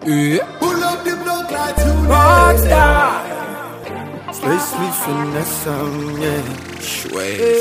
Yeah. Pull up the block like tonight. Rockstar. Space me finesse some, yeah. Schweiz.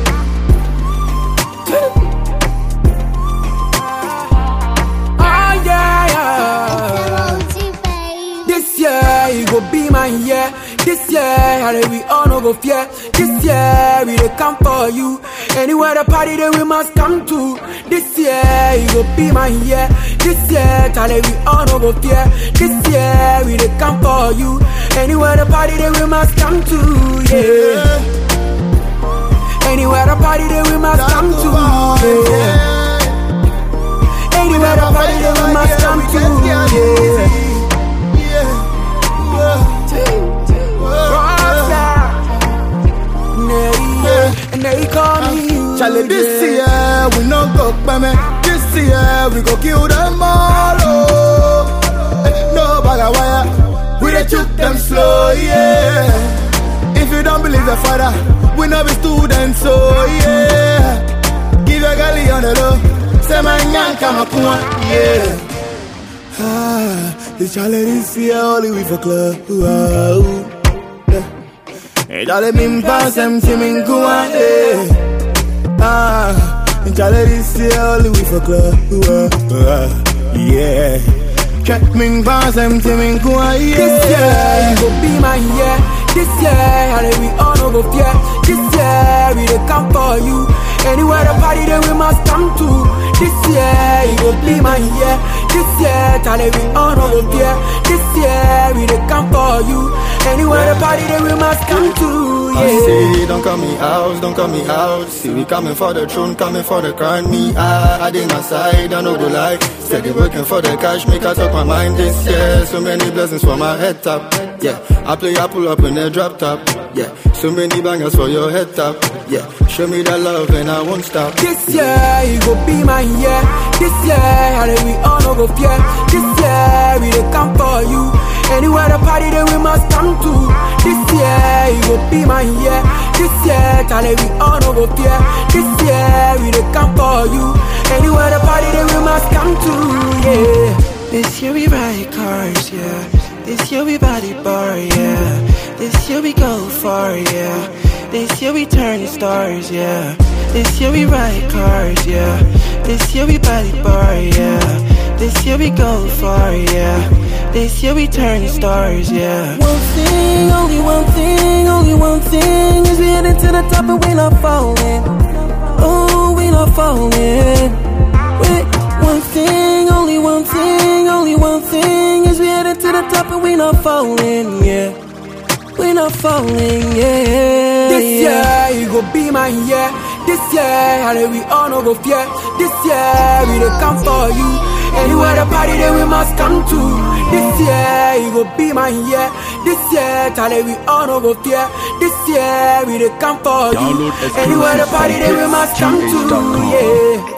Ah, yeah, yeah. This year, it go be my year. This year, how we all no go fear. This year, we dey come for you. Anywhere the party, then we must come to. This year, it go be my year. This year, Charlie, we all no go fear. This year, we dey come for you. Anywhere the party, then we must come to. Yeah. Anywhere the party, then we must come to. Yeah. Anywhere the party, then we must come to. Yeah. Rockstar. Yeah, and they call me you. Charlie, this year we no go peme. This year we go kill them all. Oh. Eh, No bag of wire, we dey shoot them slow, yeah. If you don't believe the father, we no be students, so yeah. Give your galley on the low, say my nyan kama kuwa, yeah. Ah, it's Charlie this year only we for club. Wow. Yeah. Hey, Charlie, me pass them to me kuwa, yeah. Ah, Charlie this year only we for club. Uh, uh, yeah. Check me pass them to me kuwa, This yeah. year, it go be my year. This year, how we all no go fear. This year, we dey come for you. Anywhere the party, then we must come to. This year, it go be my year. This year, Charlie, we all no go fear. This year, we dey come for you. Anywhere the party, then we must come to. I Yeah. say, don't call me out, don't call me out. See, we coming for the throne, coming for the crown. Me, I, I did my side, I know the lie. Steady working for the cash, make I talk my mind this year. So many blessings for my head top. Yeah, I play, I pull up in the drop top. Yeah, so many bangers for your head top. Yeah, show me that love and I won't stop. This year, it go be my year. This year, how we all no go fear. This year, we dey come for you. Anywhere the party, then we must come to. This year, it go be my year. This year, Charlie, we all no go fear. This year, we dey come for you. Anywhere the party, then we must come to. Yeah. This year we ride cars, yeah. This year we body bar, yeah. This year we go far, yeah. This year we turn stars, yeah. This year we ride cars, yeah. This year we body bar, yeah. This year we go far, yeah. This year we turn stars, yeah. One thing, only one thing, only one thing is we headed to the top and we not falling. Oh, we not falling. Wait, one thing, only one thing, only one thing is we headed to the top and we not falling, yeah. We not falling, yeah. This yeah. year, it go be my year. This year, how we all no go fear. This year, we dey come for you. Anywhere the party, then we must come to. This year, it go be my year. This year, Charlie, we all no go fear. This year, we dey come for you. Download exclusive Anywhere the party, then we from must come to. hitsgh.com. Yeah.